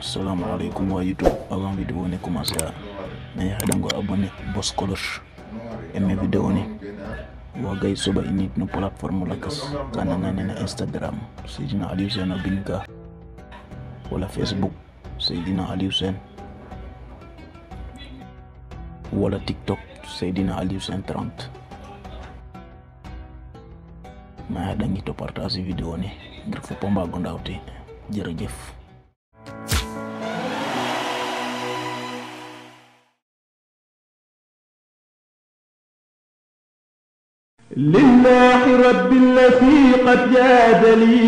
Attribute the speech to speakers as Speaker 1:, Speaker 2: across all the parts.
Speaker 1: assalamualaikum wa youtube avant vidéo ni commencé a na yahaɗango abonné bos cloche emme vidéo ni wagay soba init no plateforme lakas kana nane na instagram seydina aliou sen o binka wala facebook seydina aliou sen wala tiktok seydina aliou sen 30 ma yahaɗangi to partage vidéo ni ngir foppo mbago ndawte jërëjëf
Speaker 2: لله رب الذي قد جاد لي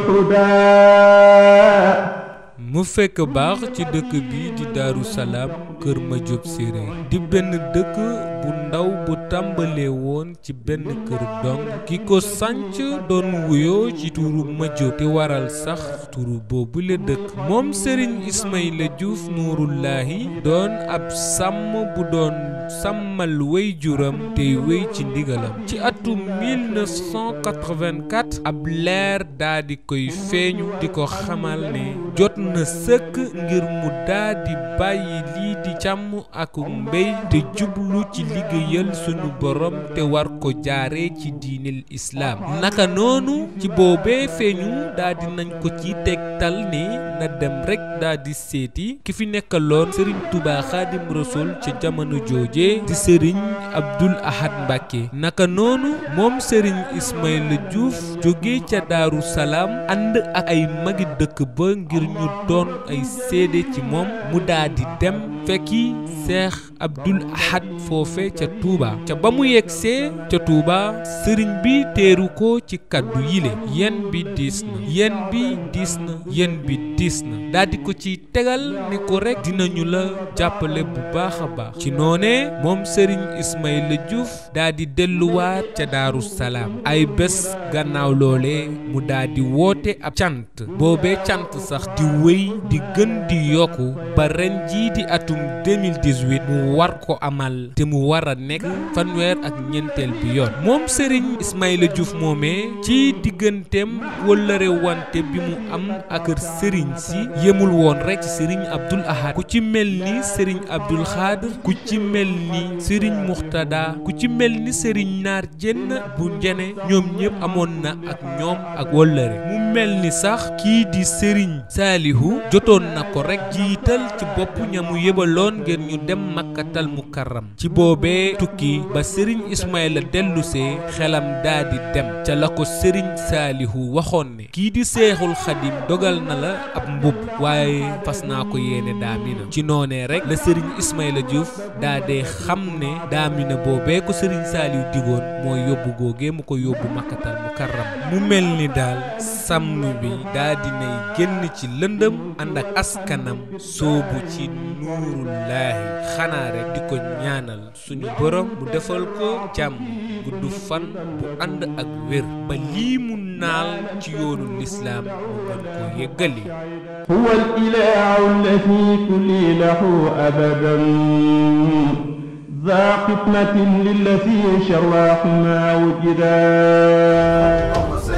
Speaker 2: بحداه
Speaker 3: mu fekk baax ci dëkk bi di Daaru Salaam kër Madiop Séréer di benn dëkk bu ndaw bu tàmbalee woon ci benn kër dong ki ko sanc doon wuyoo ci turu Madiop te waral sax turu boobu la dëkk moom Serigne Ismaïla Diouf Nuurullaahi doon ab sàmm bu doon sàmmal wey juram tey wey ci ndigalam ci atum 1984 ab leer daa di koy feeñu di ko xamal ne jot na sëkk ngir mu daa di bàyyi lii di càmm ak mbéy te jublu ci liggéeyal sunu borom te war ko jaare ci diinil islaam naka noonu ci boobee feeñu daa di nañ ko ci tegtal ni na dem rekk daa di seeti ki fi nekkaloon sëriñ Tuubaa Xaadim Rasuul ca jamono jooje di sëriñ Abdul Ahad Mbàkke naka noonu moom sëriñ Ismaïla Diouf jóge ca Daaru Salaam ànd ak ay magi dëkk ba ngir ñu doon ay seede ci moom mu daa di dem fekki seex Abdul Ahad foofe ca Touba ca ba mu yegsee ca Touba sëriñ bi teeru ko ci kaddu yile yen bi diis na yen bi diis na yen bi diis na daa di ko ci tegal ni ko rekk dinañu la jàppale bu baax a baax ci noonee moom sëriñ Ismaïla Diouf daa di delluwaat ca Daaru Salaam ay bés gannaaw loole mu daa di woote ab cant boobee cant sax di wéy di gën di yokku ba ren jii di atum 2018 mu war ko amal te mu war a nekk fanweer ak ñeenteel bi yoon moom Serigne Ismaïla Diouf moomee ci digganteem wëllëre wante bi mu am ak Serigne si yemul woon rek ci Serigne Abdoul Ahad ku ci mel ni Serigne Abdoul Khadr ku ci mel ni Serigne Muxtada ku ci mel ni Serigne Naar Jenn bu njene ñoom ñëpp amoon na ak ñoom ak wëllëre mu mel ni sax kii di Serigne Saalihu jotoon na ko rek jiital ci bopp ñamu yebaloon ngir ñu dem makkatal mukarram ci boobee tukki ba sëriñ Ismaïla dellusee xelam daa di dem ca la ko sëriñ Saalihu waxoon ne kii di seexul xadim dogal na la ab mbubb waaye fas naa ko yéene daamina ci noonee rek la sëriñ Ismaïla Diouf daa dee xam ne daamina boobee ko sëriñ Saalihu digoon mooy yóbbu googee mu ko yóbbu makkatal mukarram mu mel ni daal sàmm bi daa dinay génn ci lëndëm ànd ak askanam soobu ci nuurullaahi xanaa rek di ko ñaanal suñu borom mu defal ko jàmm gudd fan bu ànd ak wér ba lii mu naal ci yoonu lislaam mu mën ko yëggali
Speaker 2: هو الإله الذي كل له أبدا ذا قسمة للذي شراه ما وجدا